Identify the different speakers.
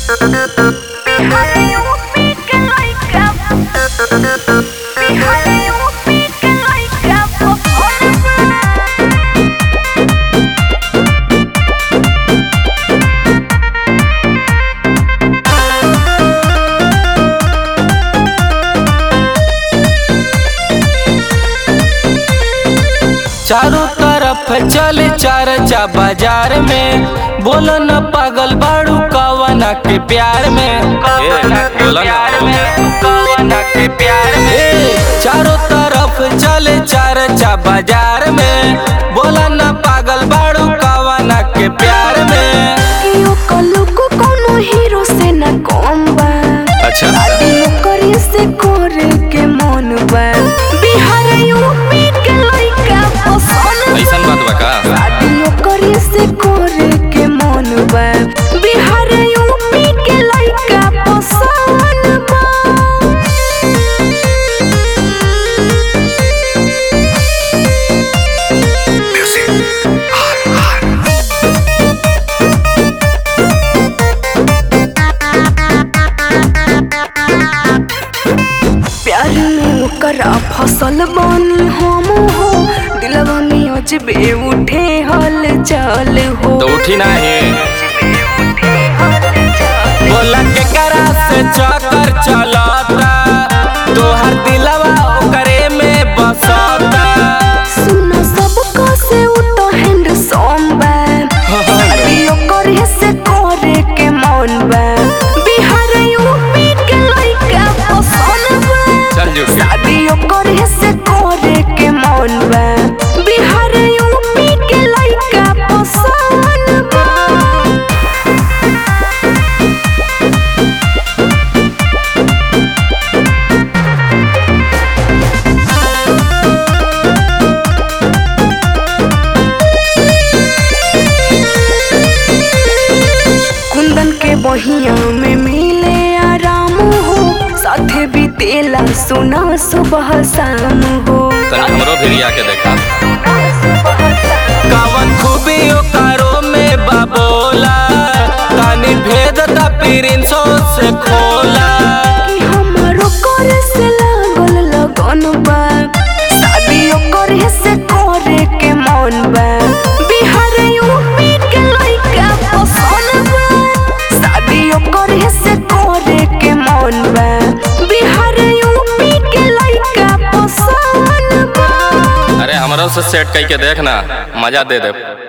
Speaker 1: चारों तरफ चले चर्चा बाजार में बोलो न पागल बाड़ू कवना के प्यार में कवना के प्यार में कवना के प्यार में चारों तरफ चले चर्चा बाजार में बोलो न पागल बाड़ू कवना के प्यार में
Speaker 2: केहू कलू को कोनो हीरो से न कम बा
Speaker 1: अच्छा
Speaker 2: ओकरे से करे के मन बा बिहार यूपी के लइका पसंद
Speaker 1: ऐसन बात बा का
Speaker 2: शादी ओकरे से करे के मन बा बिहार यूपी के लइका पसंद बा प्यार में ओकरा फसल बनी हम हो दिलवा में अजबे उठे हल चल हो
Speaker 1: तो उठी नाही बोला के करा से चक्कर चलता तोहर दिलवा ओकरे में बसता
Speaker 2: सुना सबका से उतो हैंड सोमबा शादी ओकरे से करे के मन बा बिहार यूपी के लइका पसंद बा
Speaker 1: चल जुट
Speaker 2: शादी ओकरे से करे के मन बा बिहार यूपी के लइका पसंद बा कुंदन के बहिया में मिले आराम हो साथे बीतेला सुना सुबह शाम हो
Speaker 1: तनी हमरो भी आके देखा कवन खूबी ओकरो में बाबोला तनी भेद ता प्रिंसो से खोला
Speaker 2: कि हमारो करे से लागल लगन बा शादी करे से करे के मन बा बिहार यूपी के लइका पसंद बा शादी करे से करे के मन बा बिहार यूपी के लइका पसंद बा
Speaker 1: अरे हमरो से सेट कई के देखना मजा दे दे